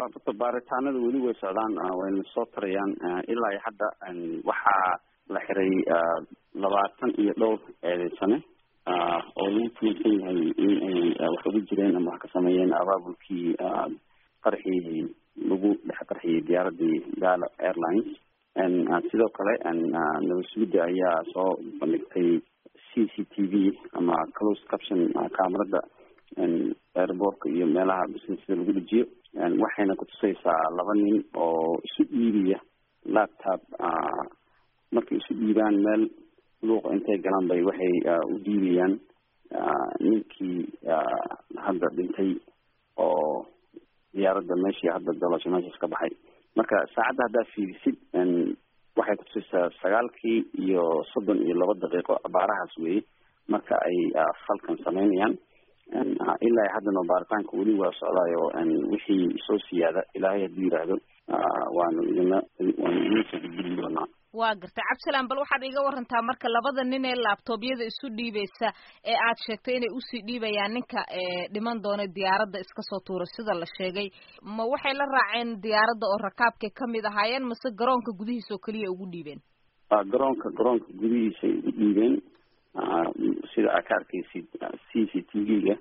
horta baaritaanada weli way socdaan wayna soo tarayaan ilaa iyo hadda waxaa la xiray labaatan iyo dhowr eedeysane oo lagu tuulsan yahay in ay wax ugu jireen ama wax ka sameeyeen abaabulkii qarxii lagu dhex qarxiyey diyaaradii galo airlines sidoo kale nabad sugidda ayaa soo bandhigtay c c t v ama close caption camerada airbortka iyo meelaha businesda lagu dejiyo waxayna kutusaysaa laba nin oo isu dhiibaya laptop markay isu dhiibaan meel luuqa intay galaan bay waxay u dhiibayaan ninkii hadda dhintay oo diyaaradda meeshii hadda dolasho meeshaas ka baxay marka saacadda haddaa fiirisid waxay kutusaysaa sagaalkii iyo soddon iyo laba daqiiqo abaarahaas weeye marka ay falkan sameynayaan ilaa haddana baaritaanka weli waa socdaayo wixii soo siyaada ilaahay hadduu yidhaahdo waanu idina waanu idin soo gudbin doonaa waa gartay cabdisalaan bal waxaad iga warantaa marka labada nin ee laabtoobyada isu dhiibaysa ee aad sheegtay inay usii dhiibayaan ninka dhiman doona diyaaradda iska soo tuura sida la sheegay ma waxay la raaceen diyaaradda oo rakaabkay kamid ahaayeen mase garoonka gudihiisa oo keliya ugu dhiibeen garoonka garoonka gudihiisay u dhiibeen sida aad ka arkaysid c c t v-ga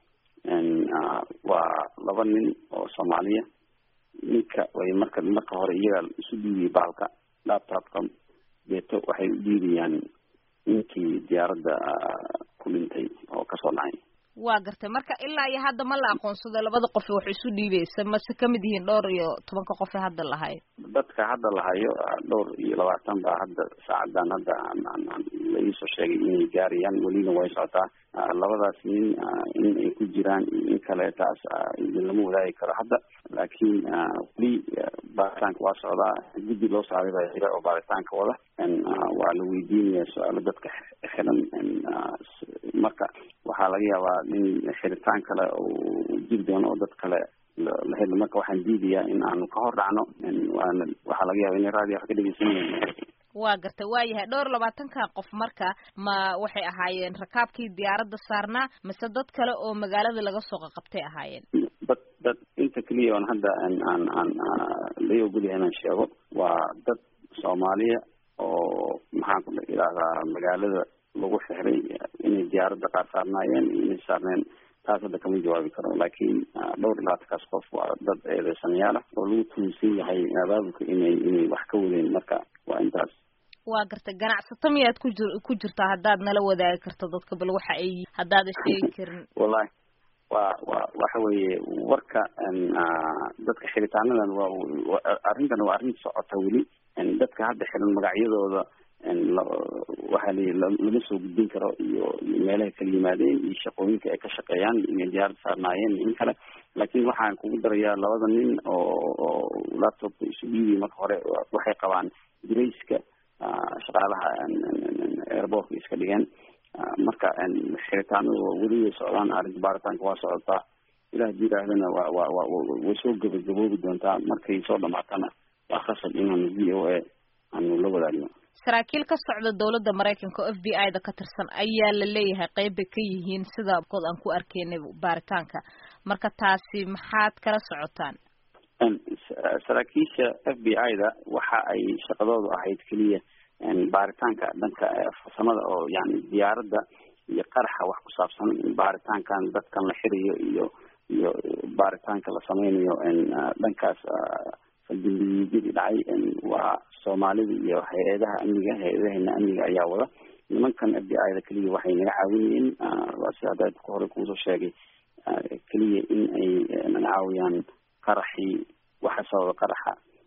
waa laba nin oo soomaaliya ninka way marka marka hore iyaga isu dhiibiyay baalka laptopka deeto waxay u dhiibayaan ninkii diyaaradda ku dhintay oo kasoo dhacay waa gartay marka ilaa iyo hadda ma la aqoonsado labada qof wax isu dhiibaysa mase kamid yihiin dhowr iyo tobanka qof ee hadda lahayo dadka hadda lahayo dhowr iyo labaatan baa hadda saacadan hadda la iisoo sheegay inay gaarayaan welina way socotaa labadaas nin in ay ku jiraan in kale taas lama wadaagi karo hadda laakiin weli baaritaanka waa socdaa guddi loo saaray baa jira oo baaritaanka wada waa la weydiinaya su-aalo dadka xiran marka waxaa laga yaabaa in xiritaan kale uu jiri doono oo dad kale la helo marka waxaan diidayaa in aanu ka hor dhacno waana waxaa laga yaaba inay raadiyo wax ka dhegeysanayaan waa gartay waa yahay dhowr labaatanka qof marka ma waxay ahaayeen rakaabkii diyaaradda saarnaa mise dad kale oo magaalada laga soo qaqabtay ahaayeen dad dad inta keliya oon hadda aan aan aan lai ogolyahay inaan sheego waa dad soomaaliya oo maxaan ku idhahdaa magaalada lagu xixray inay diyaaradda qaar saarnaayeen iyo inay saarneen taas hadda kama jawaabi karo laakiin dhowr iyo labaatankaas qof waa dad eedeysanayaal ah oo lagu tuunsan yahay abaabulka inay inay wax ka wadeen marka waa intaas waa gartay ganacsato miyaad ku jir ku jirtaa haddaad nala wadaagi karto dadka bal waxa ay haddaadan sheegi karin wallahi wa wa waxa weeye warka dadka xiritaanadan waa arrintan waa arrin socota weli dadka hadda xiran magacyadooda waxaa la lama soo gudbin karo iyo meelahay kala yimaadeen iyo shaqooyinka ay ka shaqeeyaan inay diyaarad saarnaayeen in kale laakiin waxaan kugu darayaa labada nin oo oo laptopka isu dhiibay marka hore waxay qabaan grayska shaqaalaha airbortka iska dhigeen marka xiritaanadu weli way socdaan arrinta baaritaanka waa socotaa ilah hadii yidhaahdana wa wa wa way soo gabagaboobi doontaa markay soo dhamaatana waa khasab inaanu v o a aanu la wadaagno saraakiil ka socda dowladda maraykanka oo f b i da ka tirsan ayaa la leeyahay qeyb bay ka yihiin sida kood aan ku arkeynay baaritaanka marka taasi maxaad kala socotaan saraakiisha f b i da waxa ay shaqadoodu ahayd keliya baaritaanka dhanka farsamada oo yani diyaaradda iyo qaraxa wax ku saabsan baaritaankan dadkan la xirayo iyo iyo baaritaanka la sameynayo dhankaas faldambiyeedyadii dhacay waa soomaalida iyo hay-adaha amniga hay-adahena amniga ayaa wada nimankan f b i da keliya waxay naga caawinayeen waa si hadda hore kuusoo sheegay keliya in ay naga caawiyaan qaraxii waxa sababa qaraxa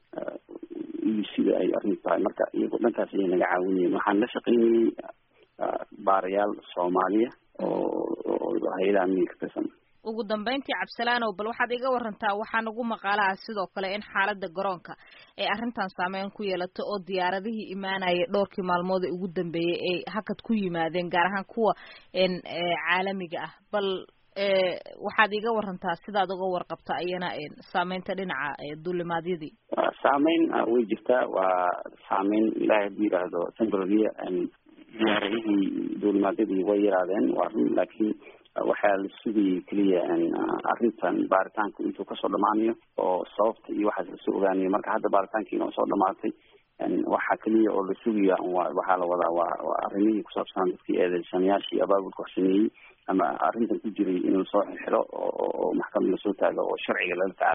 iyo sida ay arrintu tahay marka iyago dhankaas ayay naga caawinayeen waxaan la shaqeynayay baarayaal soomaaliya oo hay-adaha amniga ka tirsan ugu dambeyntii cabdisalaanow bal waxaad iga warantaa waxaa nagu maqaalaha sidoo kale in xaaladda garoonka ay arrintan saameyn ku yeelato oo diyaaradihii imaanaya dhowrkii maalmood ee ugu dambeeyey ay hakad ku yimaadeen gaar ahaan kuwa caalamiga ah bal waxaad iga warantaa sidaad uga warqabta ayana saameynta dhinaca duulimaadyadii saameyn way jirtaa waa saameyn ilahay hadduu yidhaahdo temporarya diyaaradihii duulimaadyadii way yaraadeen waa run laakiin waxaa la sugayay keliya arrintan baaritaanku intuu kasoo dhamaanayo oo sababta iyo waxaas lasoo ogaanayo marka hadda baaritaankiina oo soo dhamaatay waxaa keliya oo la sugaya waxaa la wadaa waa waa arrimihii kusaabsanaa dadkii eedeysanayaashii abaabulka wax sameeyey ama arrintan ku jiray in lasoo xiro oo maxkamad lasoo taago oo sharciga lala tacaalo